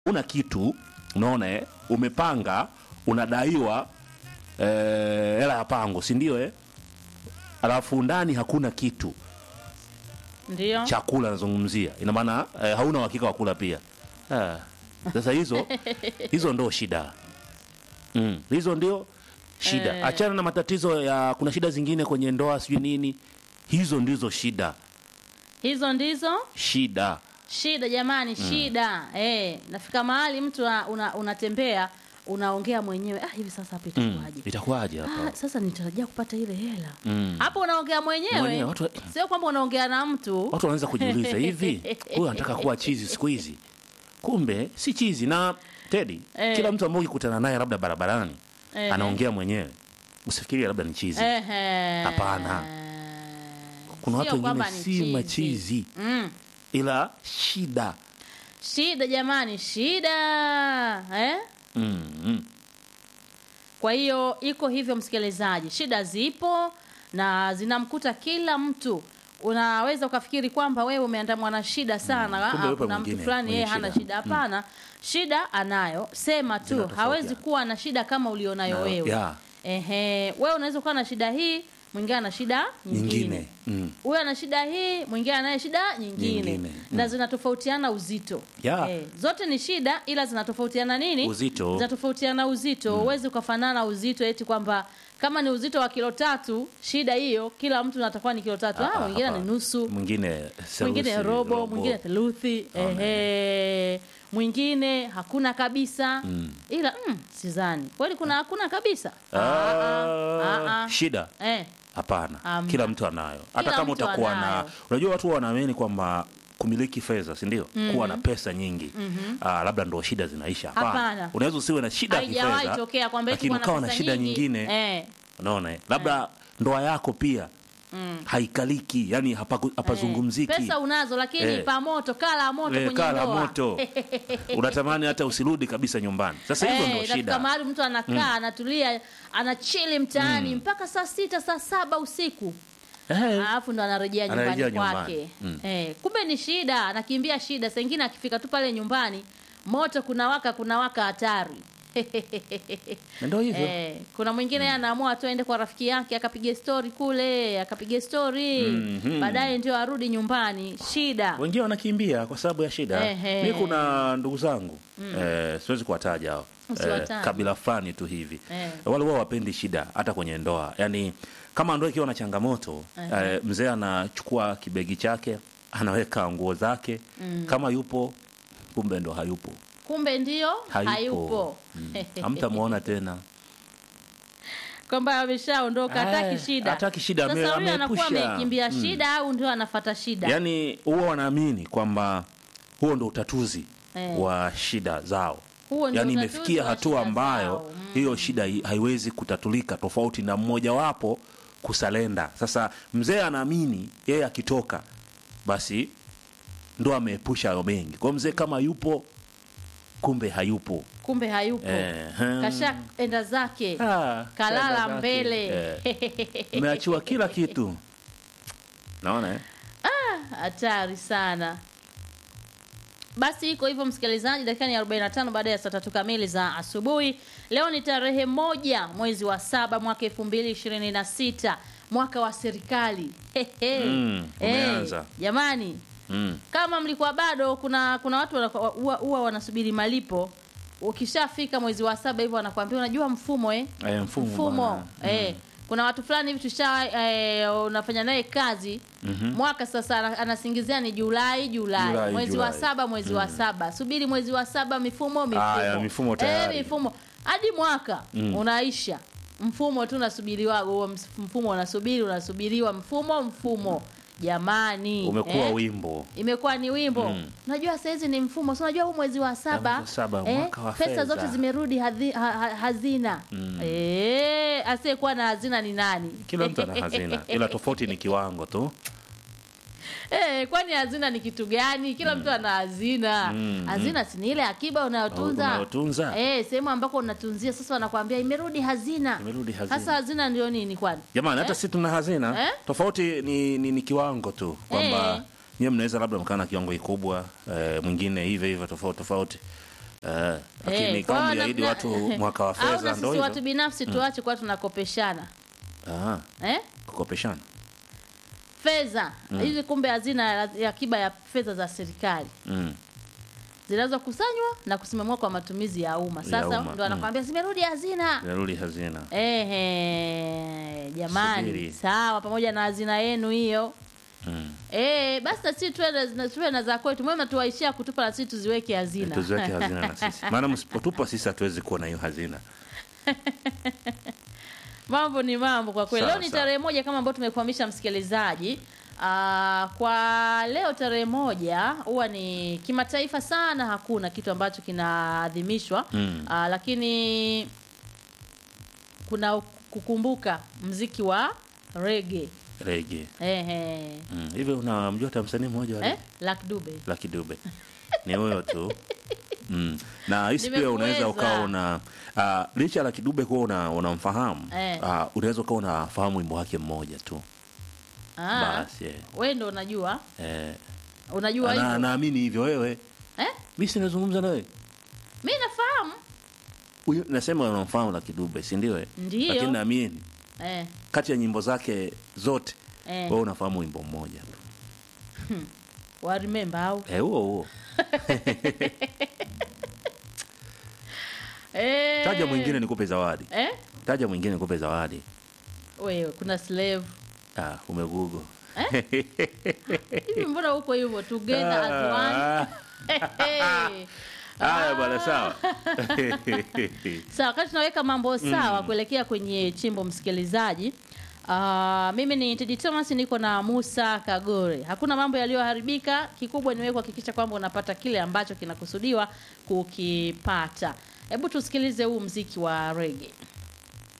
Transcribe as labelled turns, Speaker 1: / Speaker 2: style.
Speaker 1: una kitu unaona eh? umepanga unadaiwa eh, hela ya pango si ndio eh? alafu ndani hakuna kitu
Speaker 2: ndio
Speaker 1: chakula nazungumzia ina maana eh, hauna uhakika wa kula pia Ah, sasa hizo hizo ndo shida mm, hizo ndio shida
Speaker 2: Eh.
Speaker 1: achana na matatizo ya kuna shida zingine kwenye ndoa sijui nini hizo ndizo shida
Speaker 2: hizo ndizo
Speaker 1: shida
Speaker 2: shida jamani shida eh nafika mahali mtu una- una- unatembea unaongea mwenyewe ah hivi sasa hapa
Speaker 1: mm.
Speaker 2: itakuwaje
Speaker 1: itakuwaje
Speaker 2: ah,
Speaker 1: hapa
Speaker 2: sasa nitarajia kupata ile hela
Speaker 1: Mm.
Speaker 2: hapo unaongea
Speaker 1: Mwenyewe,
Speaker 2: mwenyewe
Speaker 1: watu-
Speaker 2: sio kwamba unaongea na mtu
Speaker 1: watu wanaweza kujiuliza hivi huyu anataka kuwa chizi siku hizi kumbe si chizi na tedi
Speaker 2: Eh.
Speaker 1: kila mtu ambaye ukikutana naye labda barabarani
Speaker 2: Eh.
Speaker 1: anaongea mwenyewe usifikirie labda ni chizi
Speaker 2: Ehe.
Speaker 1: Hapana. kuna watu
Speaker 2: Sio
Speaker 1: wengine
Speaker 2: kwamba ni
Speaker 1: si
Speaker 2: chizi.
Speaker 1: machizi
Speaker 2: mm.
Speaker 1: ila shida
Speaker 2: shida jamani shida eh?
Speaker 1: mm, mm.
Speaker 2: kwa hiyo iko hivyo msikilizaji shida zipo na zinamkuta kila mtu unaweza ukafikiri kwamba wewe umeandamwa na shida sana
Speaker 1: kumbe
Speaker 2: Ah,
Speaker 1: yupo
Speaker 2: kuna mtu
Speaker 1: mwingine
Speaker 2: fulani
Speaker 1: mwenye
Speaker 2: yeye hana
Speaker 1: shida.
Speaker 2: shida hapana shida anayo sema tu
Speaker 1: Zinatofautiana.
Speaker 2: hawezi kuwa na shida kama ulionayo
Speaker 1: Na-
Speaker 2: wewe
Speaker 1: ya.
Speaker 2: Ehe, wewe unaweza kuwa na shida hii mwingine ana shida nyingine
Speaker 1: nyingine mm.
Speaker 2: huyo ana shida hii mwingine anaye shida nyingine,
Speaker 1: Nyingine,
Speaker 2: na zinatofautiana uzito
Speaker 1: Ya.
Speaker 2: Eh, zote ni shida ila zinatofautiana nini
Speaker 1: Uzito.
Speaker 2: zinatofautiana uzito huwezi ukafanana uzito eti kwamba kama ni uzito wa kilo tatu shida hiyo kila mtu natakuwa ni kilo tatu
Speaker 1: Ah,
Speaker 2: ah, mwingine
Speaker 1: hapa.
Speaker 2: ni nusu
Speaker 1: mwingine theluthi,
Speaker 2: mwingine robo, mwingine theluthi ehe mwingine hakuna kabisa ila mm, sizani kweli kuna hakuna kabisa
Speaker 1: Ah,
Speaker 2: ah, ah.
Speaker 1: shida
Speaker 2: eh,
Speaker 1: hapana
Speaker 2: Hamna.
Speaker 1: kila mtu anayo hata
Speaker 2: Kila
Speaker 1: kama
Speaker 2: mtu
Speaker 1: utakuwa na
Speaker 2: anayo.
Speaker 1: unajua watu wanaamini kwamba kumiliki fedha si ndio kuwa na pesa nyingi ah, labda ndo shida zinaisha
Speaker 2: Hapana.
Speaker 1: unaweza usiwe na shida ya
Speaker 2: haijawahi
Speaker 1: kifedha
Speaker 2: tokea kwamba eti
Speaker 1: lakini
Speaker 2: kuwa na
Speaker 1: ukawa na
Speaker 2: pesa
Speaker 1: shida
Speaker 2: nyingi.
Speaker 1: nyingine
Speaker 2: eh,
Speaker 1: unaona eh? labda ndoa yako pia haikaliki yani hapaku- hapazungumziki
Speaker 2: pesa unazo lakini
Speaker 1: Eh.
Speaker 2: pa moto kala moto
Speaker 1: Eh,
Speaker 2: kwenye
Speaker 1: kala
Speaker 2: ndoa
Speaker 1: moto unatamani hata usirudi kabisa nyumbani sasa hizo
Speaker 2: Eh,
Speaker 1: ndo
Speaker 2: inafika
Speaker 1: shida
Speaker 2: mahali mtu anakaa anatulia anachili mtaani mpaka saa sita saa saba usiku
Speaker 1: Eh,
Speaker 2: alafu ndo anarejea nyumbani
Speaker 1: Anarejea nyumbani.
Speaker 2: kwake
Speaker 1: Mm.
Speaker 2: eh, kumbe ni shida anakimbia shida saa ingine akifika tu pale nyumbani moto kuna waka kuna waka hatari
Speaker 1: na ndo hivyo
Speaker 2: Eh, kuna mwingine yeye anaamua tu aende kwa rafiki yake akapiga stori kule akapiga stori
Speaker 1: Mhm.
Speaker 2: baadaye ndio arudi nyumbani shida
Speaker 1: wengine wanakimbia kwa sababu ya shida
Speaker 2: Ehe.
Speaker 1: mi kuna ndugu zangu eh, siwezi kuwataja hao
Speaker 2: Usiwataje.
Speaker 1: kabila fulani tu hivi
Speaker 2: Eh.
Speaker 1: wale wao wapendi shida hata kwenye ndoa yaani kama ndoa ikiwa na changamoto eh, mzee anachukua kibegi chake anaweka nguo zake kama yupo kumbe ndo hayupo
Speaker 2: kumbe ndio
Speaker 1: hayupo,
Speaker 2: hayupo,
Speaker 1: Mm. hamtamwona tena
Speaker 2: kwamba ameshaondoka hataki
Speaker 1: Eh,
Speaker 2: shida
Speaker 1: hataki shida, ame-
Speaker 2: sasa huyo anakuwa
Speaker 1: ameepusha.
Speaker 2: ameikimbia shida au ndio anafata shida
Speaker 1: yaani huwa wanaamini kwamba huo ndo utatuzi
Speaker 2: Eh.
Speaker 1: wa shida zao
Speaker 2: Huo ndio
Speaker 1: yaani
Speaker 2: utatuzi
Speaker 1: imefikia
Speaker 2: wa
Speaker 1: hatua
Speaker 2: shida
Speaker 1: ambayo
Speaker 2: zao. Mm.
Speaker 1: hiyo shida hi- haiwezi kutatulika tofauti na mmojawapo kusalenda sasa mzee anaamini yeye akitoka basi ndo ameepusha hayo mengi kwa hiyo mzee kama yupo kumbe hayupo
Speaker 2: kumbe hayupo
Speaker 1: Eh, hmm.
Speaker 2: kasha enda zake
Speaker 1: Ah,
Speaker 2: kalala
Speaker 1: shida zake.
Speaker 2: mbele
Speaker 1: Eh, umeachiwa kila kitu naona eh?
Speaker 2: hatari sana basi iko hivyo msikilizaji dakika ni 45 baada ya saa tatu kamili za asubuhi leo ni tarehe moja mwezi wa saba mwaka elfu mbili ishirini na sita mwaka wa serikali Hehe.
Speaker 1: Mm, umeanza.
Speaker 2: Eh, jamani
Speaker 1: mm.
Speaker 2: kama mlikuwa bado kuna kuna watu wanakwa- huwa huwa wanasubiri malipo ukishafika mwezi wa saba hivyo wanakuambia unajua mfumo eh?
Speaker 1: Eh, mfumo
Speaker 2: mfumo
Speaker 1: bwana.
Speaker 2: eh. kuna watu fulani hivi tusha eh, unafanya naye kazi mwaka sasa ana- anasingizia ni julai julai,
Speaker 1: Julai,
Speaker 2: mwezi wa
Speaker 1: Julai.
Speaker 2: saba mwezi wa saba subiri mwezi wa saba mifumo mifumo
Speaker 1: Aya, mifumo tayari.
Speaker 2: eh, mifumo hadi mwaka unaisha mfumo tu unasubiriwa huo ms- mfumo unasubiri unasubiriwa mfumo mfumo jamani
Speaker 1: umekuwa
Speaker 2: eh?
Speaker 1: wimbo
Speaker 2: imekuwa ni wimbo
Speaker 1: Mm.
Speaker 2: unajua saizi ni mfumo si unajua huu mwezi wa saba,
Speaker 1: mwezi wa saba, mwaka wa
Speaker 2: pesa
Speaker 1: fedha.
Speaker 2: zote zimerudi hadhi, ha, ha, hazina mm. e, asiyekuwa na hazina ni nani
Speaker 1: kila mtu ana hazina ila tofauti ni kiwango tu
Speaker 2: Eh, kwani hazina ni kitu gani kila mtu ana hazina
Speaker 1: Mm,
Speaker 2: hazina si ni ile akiba unayotunza
Speaker 1: Unayotunza.
Speaker 2: eh, sehemu ambako unatunzia sasa wanakwambia imerudi hazina
Speaker 1: Imerudi hazina.
Speaker 2: sasa hazina ndio nini kwani
Speaker 1: jamani hata si tuna hazina
Speaker 2: Eh?
Speaker 1: tofauti ni, ni, ni kiwango tu kwamba
Speaker 2: Eh.
Speaker 1: nyewe mnaweza labda mkaa na kiwango kikubwa eh, mwingine hivyo hivyo tofauti tofauti Eh, lakini
Speaker 2: Eh, kwa
Speaker 1: kama
Speaker 2: hiyo
Speaker 1: mliahidi
Speaker 2: na-
Speaker 1: watu mwaka wa
Speaker 2: au
Speaker 1: fedha
Speaker 2: na
Speaker 1: ndo
Speaker 2: sisi watu
Speaker 1: hivyo
Speaker 2: binafsi tuache kuwa tunakopeshana
Speaker 1: Ah,
Speaker 2: eh?
Speaker 1: kukopeshana
Speaker 2: fedha hizi kumbe hazina ya- ya akiba ya fedha za serikali
Speaker 1: mm.
Speaker 2: zinazokusanywa na kusimamiwa kwa matumizi ya umma
Speaker 1: Ya
Speaker 2: sasa
Speaker 1: umma,
Speaker 2: ndo anakwambia zimerudi hazina
Speaker 1: narudi hazina
Speaker 2: Ehe, jamani
Speaker 1: Subiri.
Speaker 2: sawa pamoja na hazina yenu hiyo
Speaker 1: mm.
Speaker 2: Eh, basi na sisi tuwe na- tuwe na za kwetu mwema tuwaishia kutupa na sisi tuziweke hazina
Speaker 1: tuziweke hazina na sisi maana msipotupa sisi hatuwezi kuwa na hiyo hazina
Speaker 2: mambo ni mambo kwa kweli
Speaker 1: Sawa,
Speaker 2: leo ni
Speaker 1: sawa.
Speaker 2: tarehe moja kama ambao tumekuhamisha msikilizaji Aa, kwa leo tarehe moja huwa ni kimataifa sana hakuna kitu ambacho kinaadhimishwa
Speaker 1: Mm.
Speaker 2: Aa, lakini kuna kukumbuka mziki wa rege
Speaker 1: rege
Speaker 2: Ehe.
Speaker 1: mm. hivi unamjua hata msanii mmoja wa
Speaker 2: Eh? Lucky Dube
Speaker 1: Lucky Dube ni huyo tu mm. na hisi pia
Speaker 2: Nimekuweza.
Speaker 1: unaweza ukawa una uh, licha ya Lucky Dube kuwa una, unamfahamu
Speaker 2: Eh.
Speaker 1: uh, unaweza ukawa unafahamu wimbo wake mmoja tu
Speaker 2: Ah,
Speaker 1: basi eh.
Speaker 2: wewe ndo unajua
Speaker 1: Eh,
Speaker 2: unajua
Speaker 1: na-
Speaker 2: hivyo
Speaker 1: naamini hivyo wewe
Speaker 2: eh?
Speaker 1: mi sinazungumza nawe
Speaker 2: mi nafahamu
Speaker 1: Huyu- nasema unamfahamu Lucky Dube si ndio eh?
Speaker 2: Ndio.
Speaker 1: lakini naamini
Speaker 2: eh,
Speaker 1: kati ya nyimbo zake zote
Speaker 2: eh.
Speaker 1: wewe unafahamu wimbo mmoja tu
Speaker 2: wa remember au
Speaker 1: Eh, huo huo
Speaker 2: eh.
Speaker 1: taja mwingine nikupe zawadi
Speaker 2: eh?
Speaker 1: taja mwingine nikupe zawadi
Speaker 2: wewe kuna slave
Speaker 1: ah, umegugo
Speaker 2: hivi mbona huko hivyo together as one
Speaker 1: Ah,
Speaker 2: Hey.
Speaker 1: haya bwana sawa
Speaker 2: sawa wakati tunaweka mambo sawa kuelekea kwenye chimbo msikilizaji Uh, mimi ni Tedi Thomas niko na Musa Kagore. Hakuna mambo yaliyoharibika, kikubwa ni wewe kuhakikisha kwamba unapata kile ambacho kinakusudiwa kukipata. Hebu tusikilize huu mziki wa reggae.